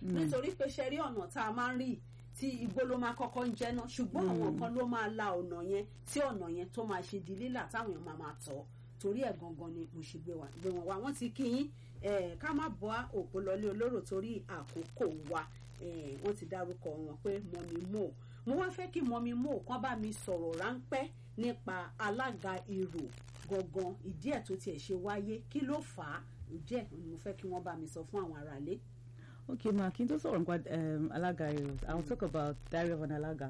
nítorí pé ṣe rí ọ̀nà tá a máa ń rí tí igbó ló máa kọ́kọ́ ń jẹ́ náà ṣùgbọ́n àwọn kan ló máa la ọ̀nà yẹn tí ọ̀nà yẹn tó máa ṣe di lílà táwọn èèyàn máa máa tọ̀ torí ẹ̀ gangan ni mo ṣe gbé wa gbé wọn wá wọ́n ti kí yín eh, ká má bọ́ òpó lọlé olóró torí àkókò wa eh, wọ́n ti dárúkọ wọn pé mọ̀mí mò mo wá fẹ́ kí mọ̀mí mò kán bá mi sọ̀rọ̀ ráńpẹ́ nípa alága èrò gangan ìdí ẹ̀ tó tiẹ̀ ṣe wáyé kí ló fà á ìdí ẹ̀ ni mo fẹ́ kí wọ́n bá mi sọ fún àwọn aráalé. Okay, ma, kí n tó sọ̀rọ̀ nípa um, Alaga Heroes, I'll talk about Diary of an Alaga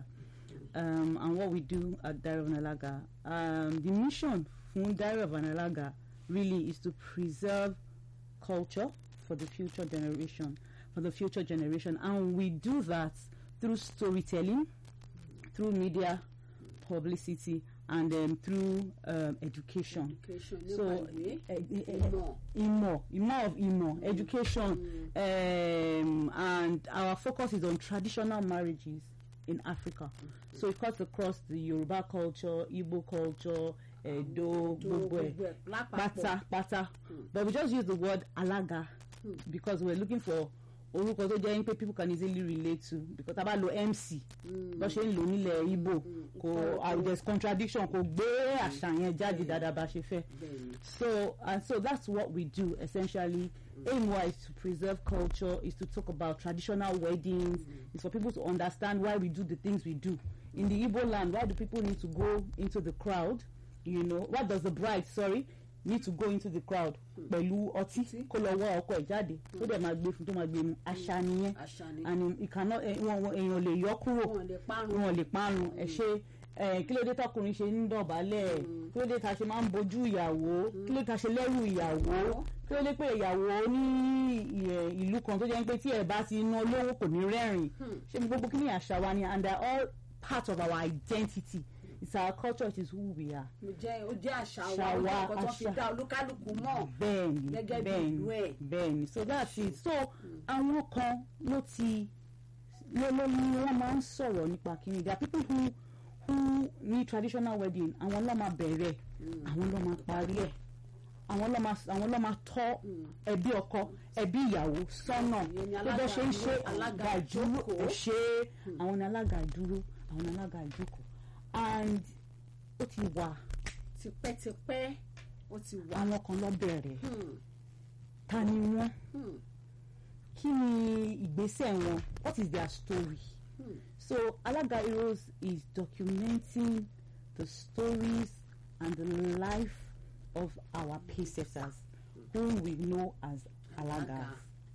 um, and what we do at Diary of an Alaga. Um, the mission fún Diary of an Alaga really is to preserve culture for the future generation, for the future generation, and we do that through storytelling, through media publicity, and um, through um, education. education nípa So, ìwé eh, eh, eh, ìmọ̀ Imo, Imo of Imo, education, um, and our focus is on traditional marriages in Africa. So it cuts across the Yoruba culture, Igbo culture, Edo, tó gbogbo ẹ̀, gbogbo ẹ̀ lápapọ̀ pátá pátá. But we just use the word alaga because we're looking for orúkọ tó jẹ́ pé people can easily relate to because tá a bá lo MC bó ṣe ń lò nílẹ̀ Igbo kò ah, there's contradiction kò gbé àṣà yẹn jáde dáadáa bá ṣe fẹ́. bẹ́ẹ̀ ni. So and so that's what we do essentially. Aim wise to preserve culture is to talk about traditional weddings. It's for people to understand why we do the things we do. In the Igbo land, why do people need to go into the crowd? You know, what does the bride, sorry, need to go into the crowd? Pẹ̀lú ọtí kó lọ wọ́ ọkọ ẹ̀ jáde tó dẹ̀ máa gbé fún tó máa gbé mu àṣà nìyẹn àṣà ni and it cannot eh, wọn wọn- èèyàn lè yọ kúrò wọn lè parun wọn lè parun ẹ ṣe ẹ kí ló dé tọkùnrin ṣe ń dọ̀bálẹ̀ kí ló dé ta ṣe máa ń bojú ìyàwó kí ló dé ta ṣe lẹ́rù ìyàwó kí ló dé pé ìyàwó ní ì- ìlú kan tó jẹ́ pé tí ẹ̀ bá ti ná lówó kò ní rẹ́rìn ṣé gbogbo kí ni àṣà wa ni and they are all part of our identity it's our culture it is who we are. Mo jẹ́ ó jẹ́ àṣà wa Àṣà ó jẹ́ wa, ọkọ̀ tó fi àṣà. dá olúkálùkù mọ̀ bẹ́ẹ̀ni Gẹ́gẹ́ bí bẹ́ẹ̀ni ìlú ẹ̀. bẹ́ẹ̀ni so that's it so àwọn kan ló ti ló ló ní wọ́n máa ń sọ̀rọ̀ nípa kíni there are people who who ní traditional wedding àwọn ló máa bẹ̀rẹ̀ àwọn ló máa parí ẹ̀ àwọn ló máa àwọn ló máa tọ́ ẹbí ọkọ ẹbí ìyàwó sọ́nà Ìyẹn ni tó bẹ́ ṣe ń ṣe alága àga ìdúró ìjókòó. ṣe àwọn ni alága ìdúró àwọn ni alága ìjókòó and ó ti wà tipẹ́tipẹ́ ó ti wà. àwọn kan ló bẹ̀rẹ̀ Hmm, ta ni wọ́n hmm, kí ni ìgbésẹ̀ wọn what is their story hmm. so alaga heroes is documenting the stories and the life of our paysetters whom we know as alagas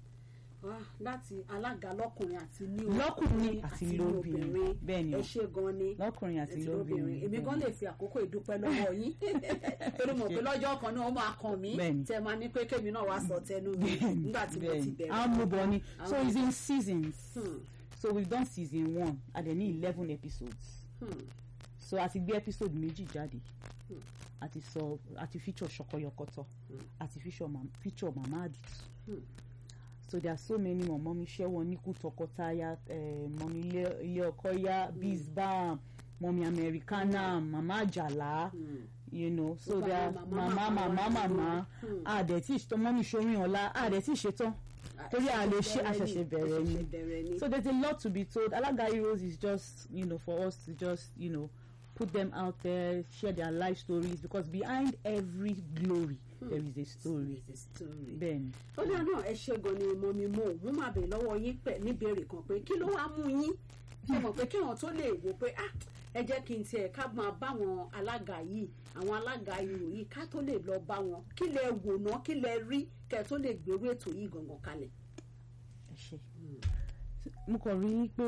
Ah, láti alága lọ́kùnrin àti ní Lọ́kùnrin àti lóbìnrin. Bẹ́ẹ̀ ni o. ẹ ṣe gan ni lọ́kùnrin àti àti lóbìnrin èmi gan lè fi àkókò ìdúpẹ́ lọ́wọ́ yín torí mo pé lọ́jọ́ kan náà ó máa kàn mí Bẹ́ẹ̀ni. tẹ máa ní pé kémi náà wá sọ tẹnu mi nígbà tí mo ti bẹ̀rẹ̀. amúbọ̀ni so Àwọn- it's in seasons Hmm, so we've done season one and then eleven episodes hmm, so a ti gbé episode méjì jáde Hmm. a ti sọ a ti feature ṣọkọyọkọtọ a ti feature mam feature mama aditu Hmm. so there are so many mọ̀mọ́ mi ṣẹ́ wọn níkú tọkọtaya eh, mọ̀mí ilé ilé ọkọ ya bizbam mọ̀mí americana mama àjàlá hmm. you know so Gbogbo there are àwọn mama màmá mama màmá mama Hmm. àdẹ̀tí mọ́mí ṣorin ọ̀la àdẹ̀tí ṣetán torí a lè ṣe àṣẹ̀ṣẹ̀ bẹ̀rẹ̀ ni àṣẹ̀ṣẹ̀ bẹ̀rẹ̀ ni. so there's a lot to be told alaga heroes is just you know for us to just you know put them out there share their life stories because behind every glory there is a story It's a story. bẹ́ẹ̀ni ó dáa náà ẹ ṣe gan ni mo mi mo mo máa bèèrè lọ́wọ́ yín pẹ̀ níbèrè kan pé kí ló wá mú yín ṣe mọ̀ pé kéèyàn tó lè wò pé ah ẹ jẹ́ kí n tiẹ̀ ká máa bá àwọn alága yìí àwọn alága irò yìí ká tó lè lọ bá wọn kí lẹ wò ná kí lẹ rí kẹ tó lè gbèrú ètò yìí gangan kalẹ̀. ẹ ṣe mo kàn rí i pé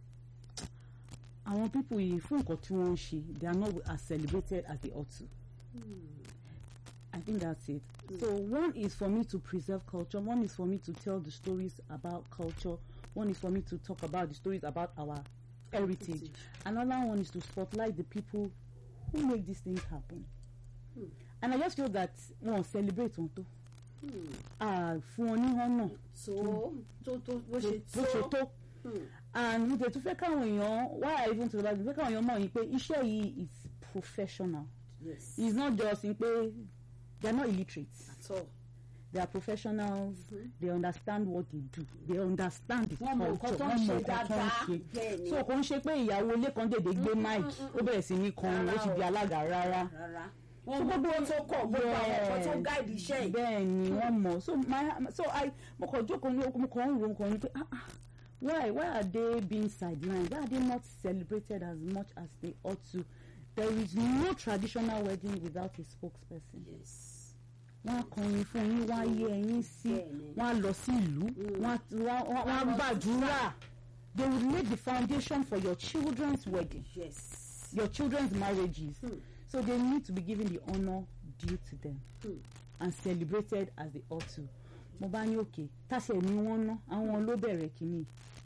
àwọn pípò yìí fún nǹkan tí wọ́n ń ṣe they are not as celebrated as they ought to I think that's it. So one is for me to preserve culture. One is for me to tell the stories about culture. One is for me to talk about the stories about our heritage. Heritage. Another one is to spotlight the people who make these things happen. Hmm. And I just feel that wọn celebrate wọn tó. Hmm. Ah, fún wọn ní họ́nà so tó tó bó ṣe bó ṣe tó. Hmm. And mo tẹ̀ tún fẹ́ káwọn èèyàn why I even to the Bible fẹ́ káwọn èèyàn mọ̀ yín pé iṣẹ́ yìí is professional. yes It's not just in pé they are not illiterate. at all they are professionals they understand what they do they understand the Wọ́n mọ nǹkan culture tó ń wọ́n mọ ṣe nǹkan tó ń dáadáa. ṣe Bẹ́ẹ̀ ni. so kò ń ṣe pé ìyàwó ilé kan dèdè gbé mic ó bẹ̀rẹ̀ sí ní kọrin ó Rárá ti di o. alága rárá rárá wọ́n mọ gbogbo tó kọ̀ gbogbo àwọn nǹkan tó gáìdì iṣẹ́ yìí. bẹ́ẹ̀ ni wọ́n mọ̀ so my so I mo kàn jókòó ní mo kàn ń ro nǹkan ní pé ah ah why why are they being sidelined why are they not celebrated as much as they ought to there is no traditional wedding without a spokesperson Yes. wọ́n á kọrin fún yín wọ́n á yẹ ẹyin sí Bẹ́ẹ̀ni. wọ́n á lọ sí ìlú wọ́n á wọ́n á- wọ́n á gbàdúrà they will lay the foundation for your children's wedding Yes. your children's marriages Hmm. so they need to be given the honour due to them Hmm. and celebrated as they ought to mo bá ní òkè táṣẹ ni wọ́n ná àwọn ló bẹ̀rẹ̀ kínní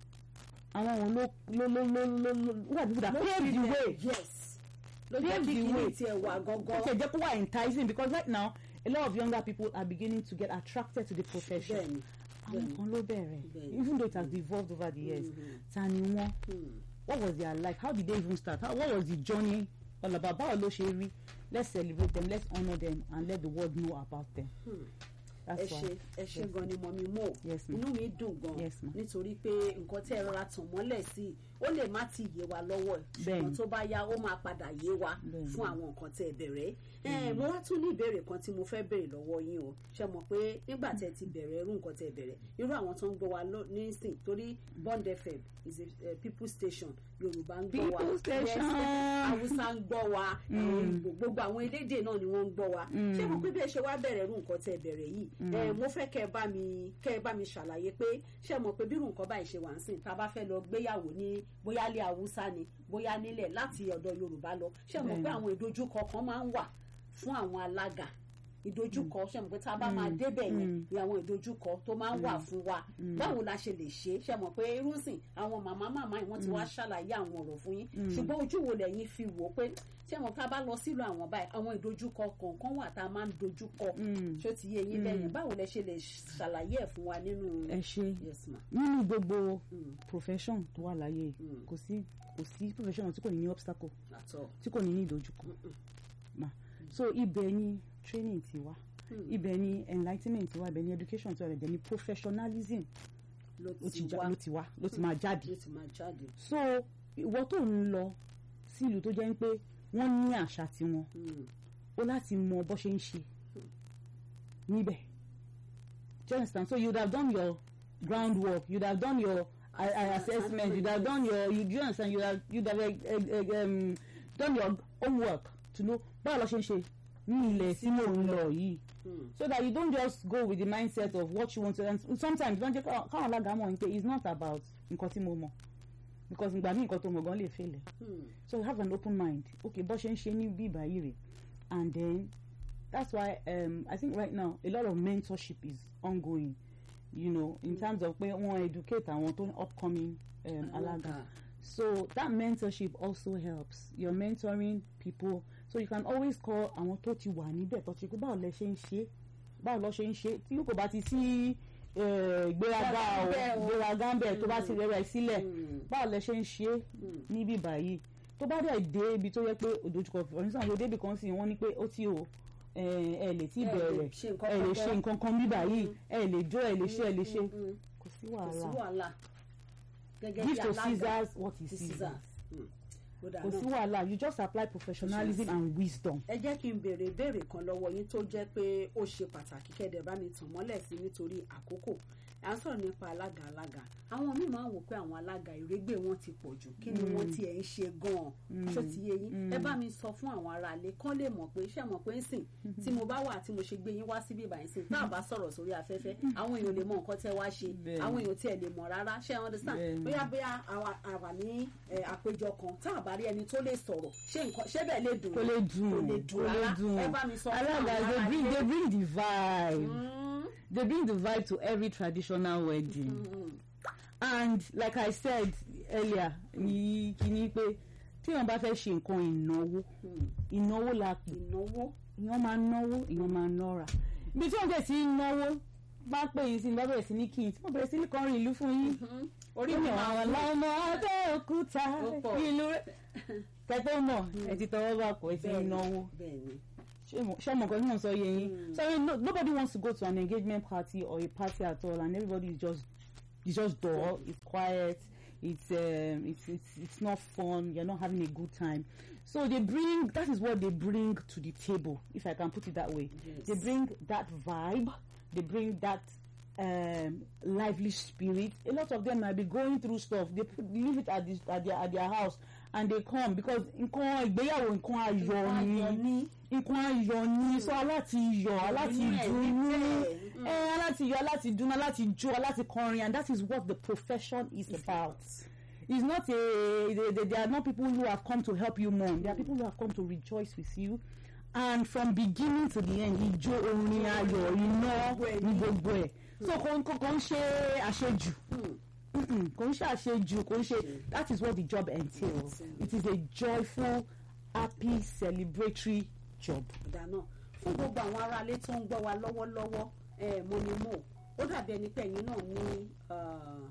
àwọn ló ló ló ló ló ló who are the people that pave the way Yes. ló jẹ́ Pave kí the kìíní way. tiẹ̀ wà ó gangan. ṣe jẹ́ kó wà enticing because right now a lot of younger people are beginning to get attracted to the profession bẹ́ẹ̀ni. àwọn kan ló bẹ̀rẹ̀ Bẹ́ẹ̀ni. even though it has evolved over the years Mhm. ta ni wọ́n Hmm. what was their life how did they even start how, what was the journey all about báwo ló ṣe rí let's celebrate them let's honour them and let the world know about them Hmm. ẹ that's ṣe why ẹ ṣe gan ni mọ̀mí mò Yes, ma'am. inú mi dùn gan Yes, ma'am. nítorí pé nǹkan tí ẹ rọra tàn mọ́lẹ̀ sí i ó lè má ti yé wa lọ́wọ́ ẹ̀ ṣùgbọ́n Bẹ́ẹ̀ni. tó bá yá ó máa padà yé wa Bẹ́ẹ̀ni. fún àwọn nǹkan tí ẹ bẹ̀rẹ̀ ẹ mo wá tún ní ìbéèrè kan tí mo fẹ́ béèrè lọ́wọ́ yín o ṣe mọ̀ pé nígbà tí ẹ ti bẹ̀rẹ̀ irú nǹkan tí ẹ bẹ̀rẹ̀ irú àwọn tó ń gbọ́ wa lọ- nísìn torí Bond FM is a uh, people station Yorùbá ń gbọ́ wa People station. Yes, Hausa ń gbọ́ wa àwọn Ìgbò, gbogbo àwọn elédè náà ni wọ́n ń gbọ́ wa ṣé mo pé bí ẹ ṣe wá bẹ̀rẹ̀ irú nǹkan tí ẹ bẹ̀rẹ̀ yìí ẹ mo fẹ́ kẹ́ ẹ bá mi kẹ́ ẹ bá mi ṣàlàyé pé ṣé mo pé bí irú nǹkan báyìí ṣe wà ń sìn tá a bá fẹ́ lọ gbéyàwó ní bóyá ilé Haúsá ni bóyá nílẹ̀ láti ọ̀dọ̀ Yorùbá lọ ṣé mo pé Bẹ́ẹ̀ni. àwọn ìdojúkọ kan máa ń wà fún àwọn alága ìdojúkọ ṣe mọ̀ pé tá a bá máa débẹ̀ yẹn ni àwọn ìdojúkọ tó máa ń wà fún wa báwo la ṣe lè ṣe ṣe mọ̀ pé irúsìn àwọn màmá màmá yìí wọ́n ti wá ṣàlàyé àwọn ọ̀rọ̀ fún yín ṣùgbọ́n ojú wo lẹ́yìn fi wò ó pé ṣe mọ̀ ká bá lọ sílùú àwọn báyìí àwọn ìdojúkọ kọ̀ọ̀kan wà tá a máa ń dojúkọ ṣó ti yé yín lẹ́yìn báwo lẹ ṣe lè ṣàlàyé ẹ̀ fún wa nínú. ẹ ṣe yes ma. nínú gbogbo profession tó wà láyé Mm. kò sí kò sí profession tí kò ní ní obstacle àtọ. tí kò ní ní ìdojúkọ ma so ibẹ̀ ni training ti wá Mm. ibẹ̀ ni enlightenment ti wá ibẹ̀ ni education ti wá ibẹ̀ ni professionalism ló ló ti ti já wá ló ti wá ló ti máa jáde ló ti máa jáde. so ìwọ tó ń lọ sí ìlú tó jẹ́ pé wọ́n ní àṣà tiwọn Mm. ó láti mọ bó ṣe ń ṣe níbẹ̀ do you understand so you would have done your groundwork you would have done your uh, uh, assessment you would have done your you do you understand you would have you would have uh, uh, um, done your homework to know báwo lọ ṣe ń ṣe ní ilẹ̀ tí mò ń lọ yìí Mm. so that you don't just go with the mindset of what you want to and sometimes don jẹ́ ká- káwọn alága mọ̀ ní pé it's not about nǹkan tí mo mọ̀ because ìgbà míì nǹkan tó mọ̀ gan lè fail ẹ̀ Mm. so have an open mind okay bó ṣe ń ṣe ní bí báyìí rè and then that's why um, I think right now a lot of mentorship is ongoing you know in terms of pé wọ́n educate àwọn tó upcoming um, alága so that mentorship also helps you're mentoring people so you can always call àwọn tó ti wà níbẹ̀ tó ti pé báwo lẹ ṣe ń ṣe báwo lọ ṣe ń ṣe tí kò bá ti sí eh, ìgbéraga o Ìgbéraga o. ìgbéraga ń bẹ̀ tó bá ti rẹ̀ rẹ̀ sílẹ̀ Mm. báwo lẹ ṣe ń ṣe níbí báyìí tó bá dẹ̀ dé ibi tó yẹ pé òdòjúkọ for instance ló débi kan sí wọ́n ní pé ó ti o ẹ ẹ lè tí Ẹ lè bẹ̀rẹ̀ ṣe nǹkan ẹ lè kan ṣe nǹkan kan bí báyìí ẹ lè jó ẹ lè ṣe ẹ lè ṣe Mm. kò sí kò sí wàhálà wàhálà gẹ́gẹ́ bí give to alága Caesars what is ti Caesars Caesars. Mm. Ó dáa kò sí náà. wàhálà you just apply professionalism and wisdom. ẹ jẹ́ kí n béèrè ìbéèrè kan lọ́wọ́ yín tó jẹ́ pé ó ṣe pàtàkì kẹ́dẹ̀ bá mi tàn mọ́lẹ̀ sí nítorí àkókò à ń sọ̀rọ̀ nípa alága alága àwọn míì máa ń wò pé àwọn alága ìrégbè wọn ti pọ̀ jù kí ni wọ́n tiẹ̀ ń ṣe gan-an ṣó ti yé yín ẹ bá mi sọ fún àwọn aráalé kán lè mọ̀ pé ṣé mọ̀ pé ń sìn tí mo bá wà tí mo ṣe gbé yín wá síbí ìbàyín sìn tá a bá sọ̀rọ̀ sórí afẹ́fẹ́ àwọn èèyàn lè mọ nǹkan tẹ́ wá ṣe Bẹ́ẹ̀ni. àwọn èèyàn tiẹ̀ lè mọ̀ rárá ṣé ẹ understand Bẹ́ẹ̀ni. bóyá bóyá àwa- àwa ní eh, àpéjọ kan tá a bá rí ẹni tó lè sọ̀rọ̀ ṣé nǹkan ṣé bẹ́ẹ̀ lè dùn kò lè dùn kò lè dùn rárá ẹ bá mi sọ fún àwọn alága they bring aráalé. they bring the vibe Mm, they bring the vibe to every traditional wedding mm, and like I said earlier ní kíní pé tí wọn bá fẹ́ ṣe nǹkan ìnáwó mm. ìnáwó la pè ìnáwó èèyàn máa náwó èèyàn máa nọ́ra ibi tí wọ́n bẹ̀rẹ̀ sí í náwó bá pè yín sí ní bá bẹ̀rẹ̀ sí ní kí n tí wọ́n bẹ̀rẹ̀ sí ní kọrin ìlú fún yín orí mi máa àwọn wú ọmọ Abẹ́òkúta Ó pọ̀. ìlú rẹ̀ kẹtọ́ mọ̀ ẹ ti tọwọ́ bá pọ̀ ẹ ti ń náwó bẹ́ẹ̀ ni ṣé ọmọ kan ní wọn sọ yẹ yín so no, nobody wants to go to an engagement party or a party at all and everybody is just it's just dull it's quiet it's um, it's it's it's not fun you're not having a good time so they bring that is what they bring to the table if i can put it that way Yes. they bring that vibe they bring that um, lively spirit a lot of them might be going through stuff they put, leave it at, this, at their at their house and they come because nǹkan ìgbéyàwó nǹkan ayọ̀ ayọ̀ ni ni. nǹkan ayọ̀ ni so aláti yọ̀ aláti Inú ẹ̀ dùnnú ní tẹ̀. ẹ aláti yọ̀ aláti dùnnú aláti jó aláti kọrin and that is what the profession is about it's not a they, they, they are not people who have come to help you mourn they are people who have come to rejoice with you and from beginning to the end ijó orin ayọ̀ iná ní gbogbo ẹ̀ so kò ń kò kò ń ṣe àṣejù Mm-mm, kò ń ṣe àṣejù kò ń ṣe that is what the job entails it is a joyful happy celebratory job. ìdáná fún gbogbo àwọn aráalé tó ń gbọ́ wa lọ́wọ́lọ́wọ́ ẹ̀ mo ni mo ó dàbí ẹni pé ẹ̀yin náà ní ah,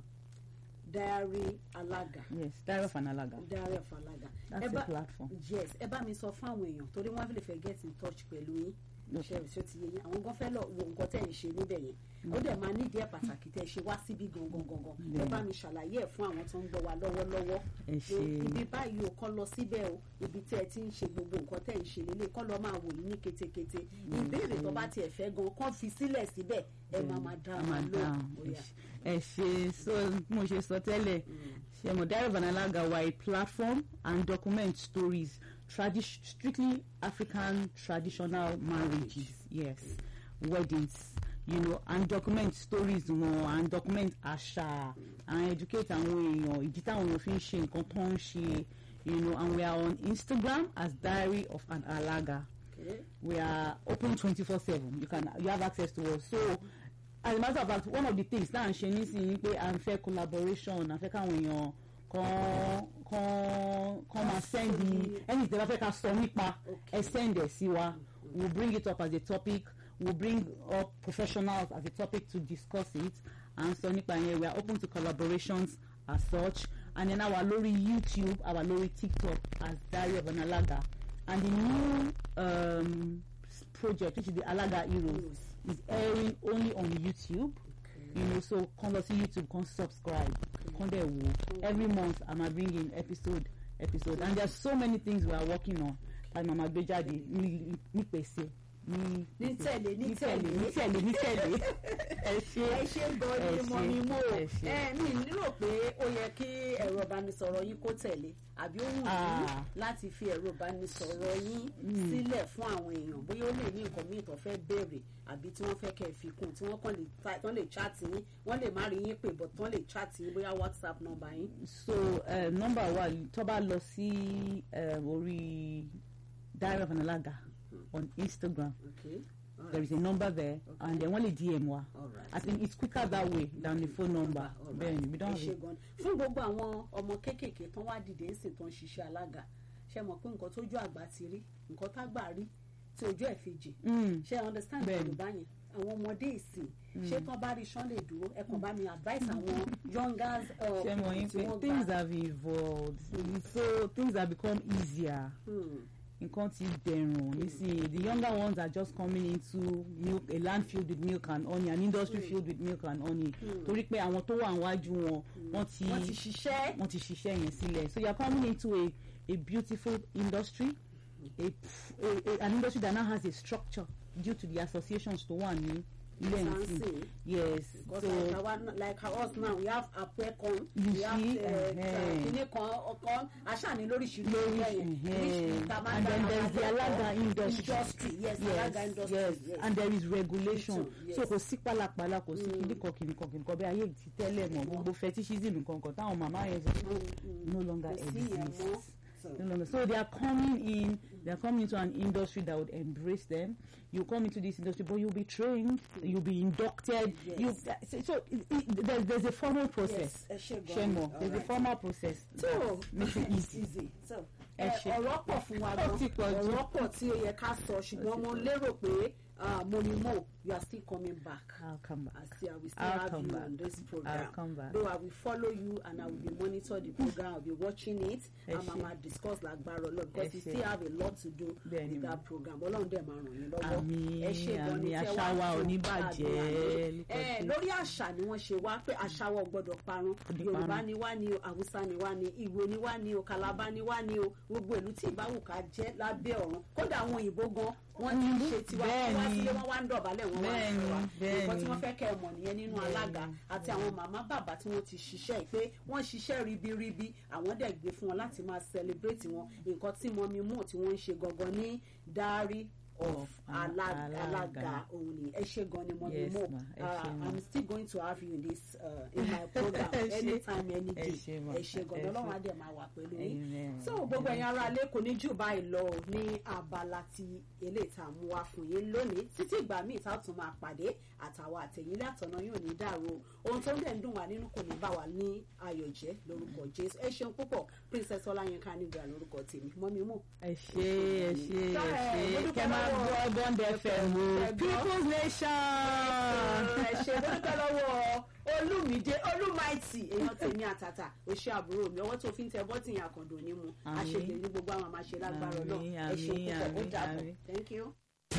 diary alága yes diary of an alaga diary of alága that's Ẹ a bá- platform. yes ẹ bá mi sọ fún àwọn èèyàn torí wọ́n lè fẹ́ get in touch pẹ̀lú yín Okay. ṣe ṣe ti yé yín àwọn gan fẹ́ lọ wo nǹkan tẹ̀ ń ṣe níbẹ̀ yẹn ó dẹ̀ máa nídìí ẹ̀ pàtàkì tẹ̀ ṣe wá síbí gangan gangan ẹ Bẹ́ẹ̀ni. bá mi ṣàlàyé ẹ̀ fún àwọn tó ń gbọ́ wa lọ́wọ́lọ́wọ́ Ẹ pé ṣé. ibi báyìí ò kọ́ lọ síbẹ̀ o ibi tẹ́ ẹ ti ń ṣe gbogbo nǹkan tẹ́ ń ṣe lélẹ̀ kọ́ lọ máa wò yín ní ketekete ìbéèrè tó bá tiẹ̀ fẹ́ gan kọ́ fi sílẹ̀ síbẹ̀ ẹ máa máa dá a wọn máa lóhùn dáhùn bóyá. ẹ ṣe so bí mo ṣe sọ tẹ́lẹ̀ ṣe mo diary of an alaga wa a platform and document stories tradi- strictly african traditional marriages yes weddings you know and document stories wọn and document àṣà and educate àwọn èèyàn ìdí táwọn èèyàn fi ń ṣe nǹkan tó ń ṣe you know and we are on instagram as diary of an alaga Okay. we are open twenty four seven you can you have access to us so as a matter of fact one of the things tá à ń ṣe nísìnyí pé à ń fẹ́ collaboration à ń fẹ́ káwọn èèyàn kan kan kan máa send the ẹni tí wọ́n fẹ́ ká sọ nípa ẹ send ẹ̀ sí wa we will bring it up as a topic we will bring up professionals as a topic to discuss it and sọ nípa yẹn we are open to collaborations as such and then àwa lórí youtube àwa lórí tiktok as diary of an alaga and the new um, s- project which is the alaga heroes is airing only on youtube you know so come lọ sí youtube come subscribe come there wo every month i'm bring in episode episode and there's so many things we are working on like mama gbé jáde ní ní pèsè ní ní tẹ̀lé ní ní tẹ̀lé ní tẹ̀lé tẹ̀lé ní tẹ̀lé ẹ ṣe ẹ ṣe gan ẹ ni mo ṣe, ni mo ẹ ṣe. ẹ mi nílò pé ó yẹ kí ẹ̀rọ ìbánisọ̀rọ̀ yín kó tẹ̀lé àbí ó wù yín Ah. láti fi ẹ̀rọ ìbánisọ̀rọ̀ yín sílẹ̀ fún àwọn èèyàn bóyá ó lè ní nǹkan míì tó fẹ́ béèrè àbí tí wọ́n fẹ́ kẹ́ ẹ fi kún tí wọ́n kàn lè ta tán lè chat yín wọ́n lè má rí yín pè bọ̀ tán lè chat yín bóyá whatsapp number yín. so uh, number wa tó bá lọ sí um, orí diary of an alaga on instagram okay all there is a number there and then wọ́n lè dm wa Alright. i think it's quicker that way than the phone number Alright. bẹ́ẹ̀ni we don't ẹ ṣe have gan ni fún gbogbo àwọn ọmọ kéékèèké tán wá dìde ń sìn tán ṣiṣẹ́ alága ṣe mọ̀ pé nǹkan tójú àgbà ti rí nǹkan tágbà rí tí ojú ẹ̀ fi jì Mm. ṣe understand Bẹ́ẹ̀ni. yorùbá yẹn àwọn ọmọdé ìsìn ṣé tán bá rí sán lè dúró ẹ kàn bá mi advice àwọn youngers uh, ṣe mọ̀ yín tí pé wọ́n things gbà have evolved so things have become easier Hmm. nǹkan ti dẹ̀rùn nísìnyí the younger ones are just coming into milk a land filled with milk and honey an industry filled with milk and honey torí pé àwọn tó wà níwájú wọn wọ́n ti wọ́n ti ṣiṣẹ́ wọ́n ti ṣiṣẹ́ yẹn sílẹ̀ so you are coming into a a beautiful industry a, a, a an industry that now has a structure due to the associations tó wà ní ilé Fancy. ẹ̀sìn yes because so like our like us now we have apẹ̀kan You we have see, eh-heh. kíní kan ọkàn aṣáàní lóríṣiríṣi Lórí- lẹ́yìn eh-heh. tá a máa And then dá there's the àwọn Alaga akẹ́kọ̀ọ́. industry. industry yes, alaga industry yes yes. and there is regulation Yes. so kò sí pálapàla kò sí kìnnìkan kìnnìkan kìnnìkan bí ayé ti tẹ́lẹ̀ mọ̀ gbogbo fetishism kankan táwọn màmá yẹn sọ no longer Kò sí yẹn mọ́. exists So- no longer so they are coming in they are coming into an industry that would embrace them you come into this industry but you'll be trained you'll be inducted Yes. you so, so it, it, there's, there's a formal process Yes, ẹ ṣé gan-an. Shemo, there's a Alright. formal process so that makes it easy easy so Ẹ ẹ, ṣé. ọ̀rọ̀ pọ̀ fún wa Ó gan ti pọ̀ jù. ọ̀rọ̀ pọ̀ tí ó yẹ ká sọ ṣùgbọ́n mo lérò pé ah, mo ní mo you are still coming back. I'll come back. I see, I will still I'll have come you back. on this program. I'll come back. Though I will follow you and I will be monitor the program. I'll be watching it. Ẹ and ṣé. Mama discuss lágbára Ọlọ́run because Ẹ we ṣé. still have a lot to do Bẹ́ẹ̀ ni with mà. that program. Ọlọ́run dẹ̀ máa ràn yín lọ́wọ́. Àmín, Ẹ ṣé gan ni àmín. tẹ́ Àṣà wá wa ò fún ní bàjẹ́, àdúrà lórí. lórúkọ Ẹ, Jésù. lórí àṣà ni wọ́n ṣe wá pé àṣà wa ò gbọ́dọ̀ parun. Kò ní Yorùbá parun. ni wá ni o, Hausa ni wá ni, Ìgbò ni wá ni o, Calabar ni wá ni o. Gbogbo ìlú tí ìbáwò ká jẹ́ lábẹ́ ọ̀run. Kódà àwọn òyìnbó gan wọ́n ti ń ṣe tiwa. Wọ́n wá Bẹ́ẹ̀ ni. sílé wọ́n wá ń dọ̀bálẹ̀ wọ́n wá ń Bẹ́ẹ̀ ṣe wa. ni, bẹ́ẹ̀ Nǹkan tí ni. wọ́n fẹ́ kẹ́ ẹ mọ̀ nìyẹn nínú Bẹ́ẹ̀ alága ni, àti àwọn màmá bàbá tí wọ́n ti ṣiṣẹ́ yìí pé wọ́n ṣiṣẹ́ ribiribi àwọn dẹ̀ gbé fún wọn láti máa celebrate wọn nǹkan tí mọ́mí mú tí wọ́n ń ṣe gangan ní diary of Of alága Alága. alága òun ni ẹ ṣe gan ni mọ́mí Yes, mú ma, ẹ Uh, ṣé, ma. i'm still going to have you in this uh, in my program Ẹ ṣé. anytime any Ẹ day ṣé, ma, ẹ ṣe gan ni ẹ ṣé. ọlọ́run á dẹ̀ máa wà pẹ̀lú yín Amen. so gbogbo ẹ̀yin ará ilé kò ní jù báyìí lọ o ní abala ti eléyìí tá a mú wá fún yín lónìí títí ìgbà míì tá a tún máa pàdé àtàwọn àtẹ̀yìn látọ̀nà yóò ní dàrú o ohun tó ń dẹ̀ ń dùn wá nínú kò ní bá wa ní ayọ̀ jẹ́ lórúkọ jésù ẹ ṣeun púpọ̀ princess ọláyínká nígbà lórúkọ tèmi mọ́mí mú. ẹ ṣé ẹ ṣé ẹ Ẹ, mo ṣé dúpẹ́ kẹ máa lọ́wọ́- gbọ́ bond fm o Ẹ gbọ́. people's nation. ẹ ṣe mo dúpẹ́ lọ́wọ́ olùmídé olùmáìtì èèyàn tèmi àtàtà ó ṣe àbúrò mi ọwọ́ tó fi ń tẹ bọ́tì yẹn àkàndò ní mu Àmín. àṣejì ní gbogbo àwọn àmàṣe lágbára Àmín, náà ẹ ṣe àmín, púpọ̀ ó àmín, dàbọ̀ àmín. thank you.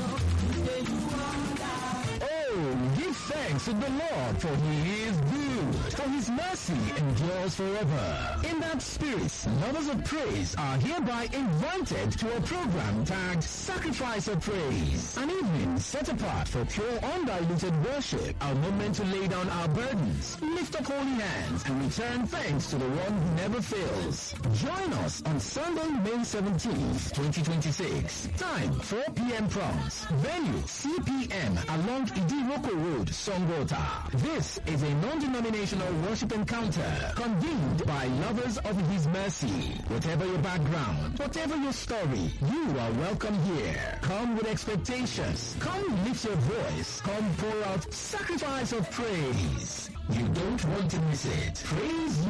Oh, give thanks to the Lord, for he is good, for his mercy endures forever. In that spirit, lovers of praise are hereby invited to a program tagged Sacrifice of Praise, an evening set apart for pure undiluted worship, a moment to lay down our burdens, lift up holy hands, and return thanks to the one who never fails. Join us on Sunday, May 17th, 2026. Time 4 p.m. prompts. Venue CPM along Idiroko Road, Songota. This is a non-denominational worship encounter convened by lovers of His mercy. Whatever your background, whatever your story, you are welcome here. Come with expectations. Come lift your voice. Come pour out sacrifice of praise. You don't want to miss it. Praise